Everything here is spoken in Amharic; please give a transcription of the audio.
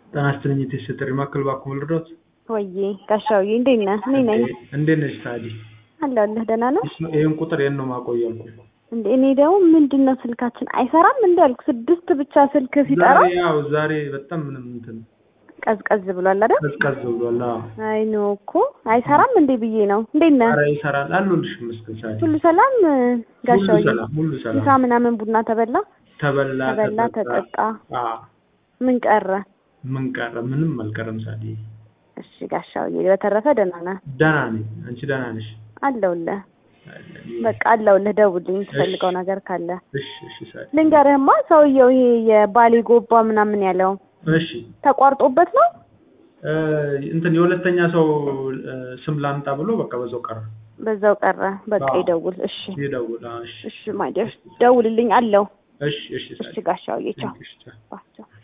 ጤና ይስጥልኝ የቴስጥሪ ማዕከል እባክዎ ልርዳዎት? ወዬ ጋሻውዬ እንዴት ነህ? እኔ ነኝ እንዴት ነሽ ታዲ? አለሁልህ። ደህና ነው ይህን ቁጥር የት ነው ማቆየው ያልኩህ? እንዴ? እኔ ደግሞ ምንድን ነው ስልካችን አይሰራም እንዴ አልኩ። ስድስት ብቻ ስልክ ሲጠራ ዛሬ ያው ዛሬ በጣም ምንም እንትን ቀዝቀዝ ብሏል አይደል? ቀዝቀዝ ብሏል። አዎ አይ ኖ እኮ አይሰራም እንዴ ብዬ ነው። እንዴት ነህ? ኧረ ይሰራል አሉልሽ ይመስገን ሳዲ። ሁሉ ሰላም ሁሉ ጋሻውዬ? ሰላም ሁሉ ምሳ ሰላም። ምናምን ቡና ተበላ ተበላ ተበላ ተጠጣ። አዎ ምን ቀረ? ምን ቀረ? ምንም አልቀረም ሳዲ። እሺ ጋሻውዬ፣ በተረፈ ደህና ነህ? ደህና ነኝ። አንቺ ደህና ነሽ? አለሁልህ። በቃ አለሁልህ። ደውልኝ የምትፈልገው ነገር ካለ። እሺ እሺ ሳዲ። ልንገርህማ ሰውየው ይሄ የባሌ ጎባ ምናምን ያለው እሺ ተቋርጦበት ነው። እ እንትን የሁለተኛ ሰው እ ስም ላምጣ ብሎ በቃ በዛው ቀረ። በዛው ቀረ። በቃ አዎ። ይደውል። እሺ ይደውል። አዎ፣ እሺ እሺ ማይደር ደውልልኝ አለው። እሺ እሺ ሳዲ። እሺ ጋሻውዬ ቻው። እሺ ቻው። ቻው